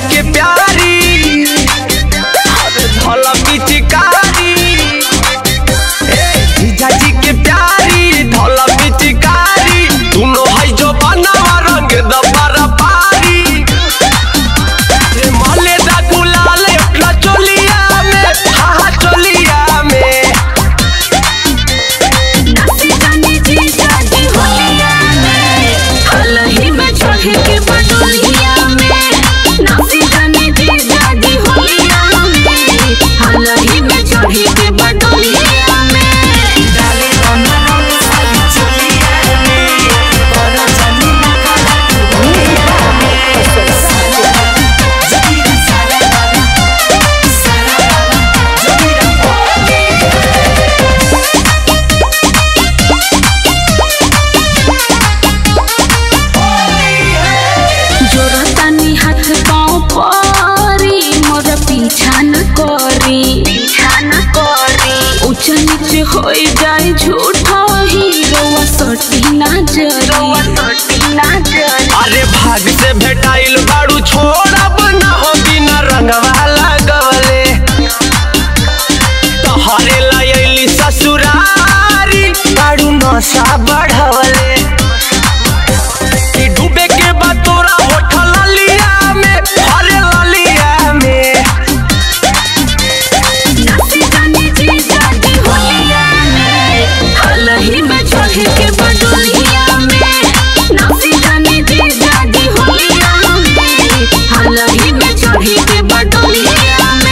के प्यारी अरे धला पिचकारी ए, जीजा जी के प्यारी धला पिचकारी दोनों है जो बनावा रंग दबारा पारी रे मले दा गुलाल अपना चोलिया में हा हा चोलिया में नाची जानी जी जाती होलिया में हलही में चढ़े के बडोलिया में नाची जानी जी जाती होलिया में हलही में चढ़े के बडोलिया में डाले रंग रंग सारी चोलिया में करो जानी ना करा जोगिरा सारा बाबा सारा बाबा जोगिरा जोरतानी हाथ पाँव परी मोर पीछा न करी पीछा न करी ऊंच नीच हो जाए झूठा हीरो सटी ना जरी सटी ना जरी अरे भाग से भेटाइल बाड़ू छोड़ब ना हो बिना रंगवा लगवले तोहरे लयली ससुरारी बाड़ू नशा बढ़वले कि डूबे के बाद तोरा होठल लिया में अरे ललिया में नाची जानी जी जाती होलिया में हलही में चढ़े के बडोलिया में नाची जानी जी जाती होलिया में हलही में चढ़े के बडोलिया में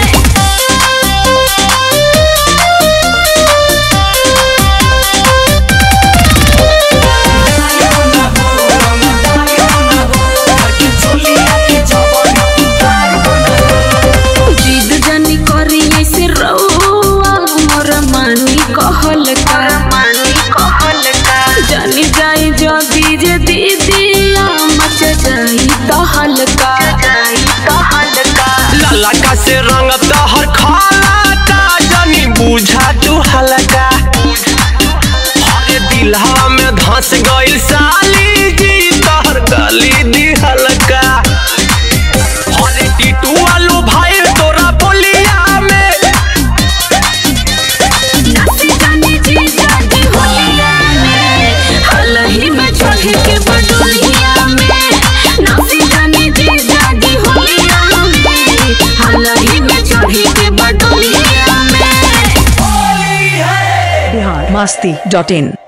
जिद जनी करी ऐसे रउआ मोर मानी कहल का मानी कहल का जनी जाई जदी जे दीदिया मच जाई तहल का जाई तहल का ललका से रंग तहर खालाता जनी बुझा तू हलका अरे दिलहा में धंस गइल साली जी तहर गली दी हलका अरे टीटू वालू भाई तोरा बोलिया में नाची जानी जी जाती होलिया में हलही में चढ़े के बडोलिया में नाची जानी जी जाती होलिया में हलही में चढ़े के बडोलिया में बिहार मस्ती डॉट इन